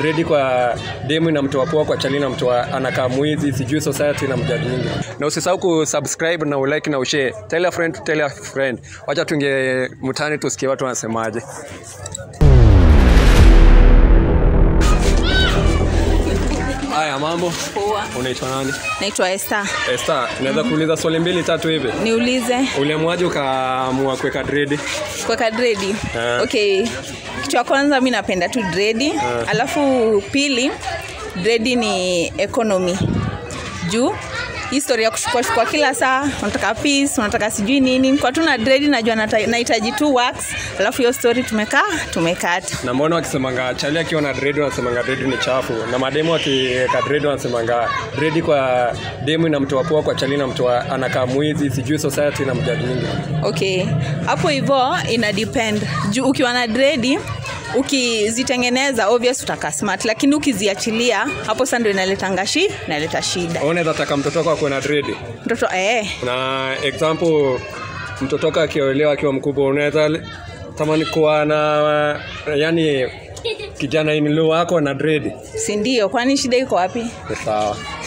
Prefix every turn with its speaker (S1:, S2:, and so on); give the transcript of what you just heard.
S1: dredi kwa demu inamtoa poa kwa chali inamtoa anakaa mwizi sijui society na mjadi nyingi na usisahau kusubscribe na ulike na ushare tell a friend to tell a friend wacha tuingie mtani tusikie watu wanasemaje haya mambo
S2: Poa.
S1: unaitwa nani
S2: Naitwa Esther.
S1: Esther, naweza kuuliza swali mbili tatu hivi
S2: Niulize
S1: uliamwaje ukaamua kuweka dredi
S2: kuweka dredi.
S1: Eh.
S2: Okay. Kitu ya kwanza mi napenda tu dredi. Alafu pili dredi ni economy. Juu historia ya kushukua shukua kila saa unataka peace unataka sijui nini kwa tu na dredi najua nata- nahitaji tu wax alafu hiyo story tumekaa tumekata
S1: na mbona wakisemanga chali akiwa na dredi wanasemanga dredi ni chafu na mademu akiweka dredi wanasemanga dredi kwa demu inamtoa poa kwa chali inamtoa anakaa mwizi sijui society na mjadi nyingi
S2: okay hapo hivyo ina depend juu ukiwa na dredi ukizitengeneza obvious utakaa smart lakini ukiziachilia hapo sasa ndio inaletanga shi inaleta shida
S1: Wewe unaweza taka mtoto wako akuwe na dredi
S2: mtoto eh,
S1: na example mtoto wako akiolewa akiwa mkubwa unaweza le- tamani kuwa na yani kijana inilo wako na dredi
S2: si ndio kwani shida iko wapi
S1: ni sawa